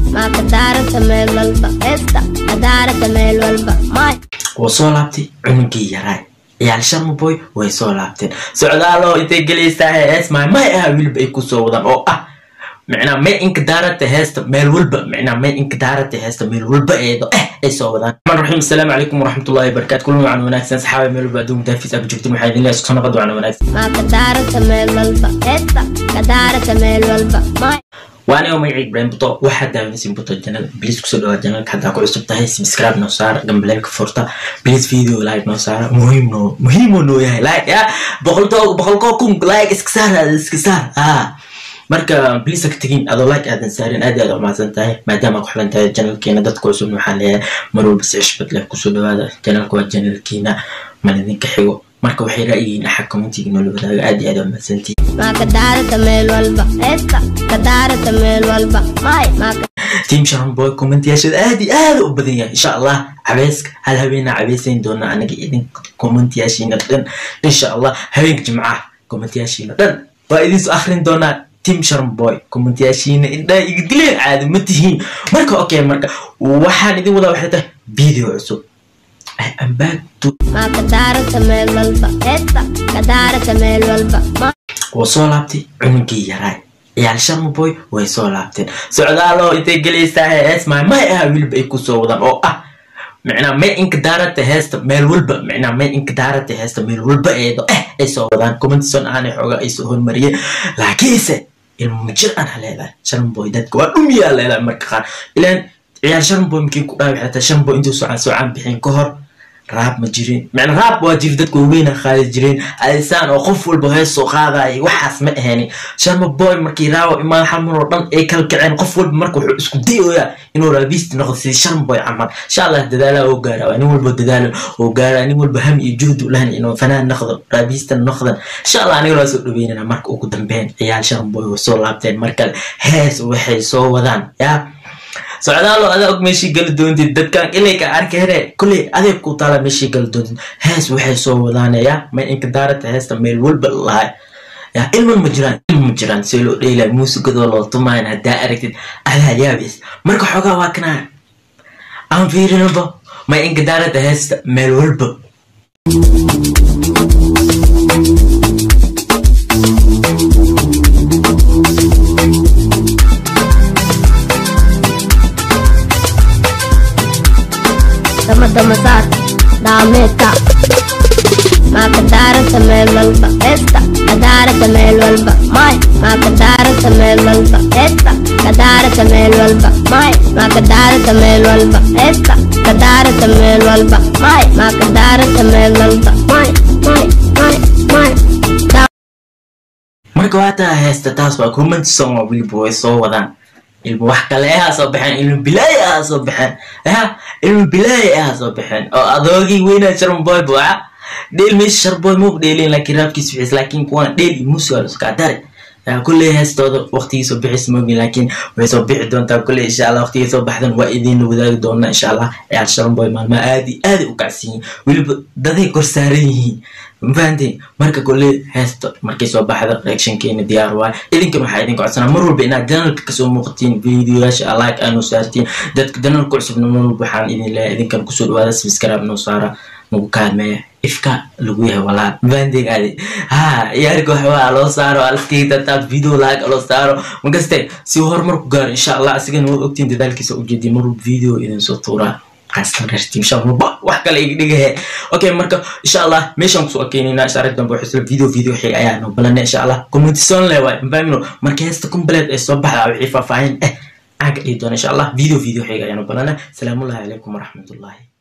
maa ka daarata meel walba heesta ka daarata meel walba may wuu soo laabtay cunugii yaraay ciyaal sharma boy way soo laabteen socdaalo intay gelaysaa hees maay may ah weliba ay kusoo wadaan oo ah micnaa may inka daarata heesta meel walba micnaa may inka daarata heesta meel walba eedo eh ay soo wadaan raxmaan raxiim asalaamu calaykum waraxmatullahi wabarakaatu kulan wacan wanaagsan saxaaba meel walba adduun daafis aaba joogtin waxaa idin leeyahay isku soo noqod wacan wanaagsan maa ka daarata meel walba heesta ka daarata meel walba may waanigo magacii ibrahim buto waxaad daawanaysin buto janal bliis kusoo dhawaa janalka haddaa ku cusub tahay subscribe noo saara gambaleelka furta bliis video like noo saara muhiim noo muhiimoo noo yahay like ya boqoltoo boqolkoo kun like iska saar iska saar ah marka bliis ka tegin adoo like aadan saarin aad aad umahadsan tahay maadaama ku xilan tahay janalkeena dadka cusub waxaa leeyahay mar walba si cishbad leh kusoo dhawaada janalka waa janalkeena mal idinka xigo marka waxay ra'yihiin axag commentiga noola wadaaga aad iyo aad umahadsantihin maa ka daarata meel walba heesta ka daarata meel walba may maa ka team sharon boy commentyaashada aad iyo aad u badan yahay insha allah cabeyska hal habeenaa cabeysayn doona anaga idin commentyaashiina dhan insha allah habeenka jimcaha commentyaashiina dhan waa idin soo akrin doonaa team sharon boy commentyaashiina indhaa iga dileen caadi ma tihiin marka okay marka waxaan idin wadaa waxay tahay video cusub I am back to maa ka daarata meel walba heesta ka daarata meel walba may wuu soo laabtay cunugii yaraay ciyaal sharma boy way soo laabteen socdaalo intay gelaysaa hees maay may ah weliba ay kusoo wadaan oo ah micnaa may inka daarata heesta meel walba micnaa may inka daarata heesta meel walba eedo eh ay soo wadaan commentison aanay xoogaa ay soo hormariyeen laakiinse ilmo jir aan haleedahay sharma boy dadka waa dhumiyaa leedahay marka qaar ilaan ciyaal sharma boy markii ku dhaaway xataa sharma boy intuu socaan socaan bixin ka hor raab ma jirin macna raab waa jiri dadka waaweyna qaadi jireen adisaan oo qof walba hees soo qaadaya waxaas ma ahaynin sharma boy markii raawo imaan xamar oo dhan ay kala kaceen qof walba marka wuxuu isku dayoyaa inuu raabisti noqdo sidii sharma boy camal insha allah dadaalaha oo gaara waa nin walba dadaalo oo gaara nin walba ham iyo juhd u lahan inuu fanaan noqdo raabistan noqdan insha allah aniga waa soo dhaweynana marka ugu dambeyn ciyaal sharma boy way soo laabteen markale hees waxay soo wadaan yaa socdaalo adaa og meeshii gali doontid dadkan inay ka arkeen kulley adeeg ku taala meeshii gali doontid hees waxay soo wadaanaya may inka daarata heesta meel walba lahay ya ilman ma jiraan ilman ma jiraan see loo dheelay muusigadoo loo tumayn haddaa aragtid adaa yaabeys marka xoogaa waa kanaa aan fiirinaba may inka daarata heesta meel walba dama dama saar daameedka maa ka daarata meel walba heesta ka daarata meel walba may maa ka daarata meel walba heesta ka daarata meel walba may maa ka daarata meel walba heesta ka daarata meel walba may maa ka daarata meel walba may may may may marka waataa heesta taas waa comment song oo weliba way soo wadaan ilmu wax kale ahaa soo baxeen ilmu bilaay ahaa soo baxeen ya ilmu bilaay ahaa soo baxeen oo adoogii weynaa sharmaboy buuca dheel meesha sharboy muu dheelin laakiin raabkiis wixiis laakiin kuwan dheel iyo muusiga laskaa dare kulley heestooda waqtigii soo bixis moogin laakiin way soo bixi doontaa kulley insha allah waqtigii soo baxdan waa idinla wadaagi doona insha allah ciyaal sharmaboy maalmaha aadi aadi u kacsan yihiin weliba daday kor saaran yihiin mafahanteen marka kulley heesta markay soo baxda reactionkeena diyaar waay idinkan waxaa idin codsanaa mar walba inaad janalka kasoo muuqatiin videoyaasha like aanu saartiin dadka janalka cusubna mar walba waxaan idin leeyahay idinkan kusoo dhawaada subscribe noo saara nagu kaalmeeya ifka lagu yahay walaa mafahanteen aadi ha ciyaarka waxbaa loo saaro alskeytataad video like loo saaro makaste si horumar ku gaaro insha allah asigana waa ogtiin dadaalkiisa ujeediya mar walba video idin soo tuuraa qaasatan reer team sharma wax kale iga dhigahe okay marka insha allah meeshaan kusoo akeynayna insha arag dambe waxay video video xig ayaa noo balanay insha allah commentison le waay mafahmino marka heesta complet ay soo baxda wixii faahfaahin eh aan ka dhihi doona insha allah video video xig ayaa noo balanay salaamullahi calaykum waraxmatullahi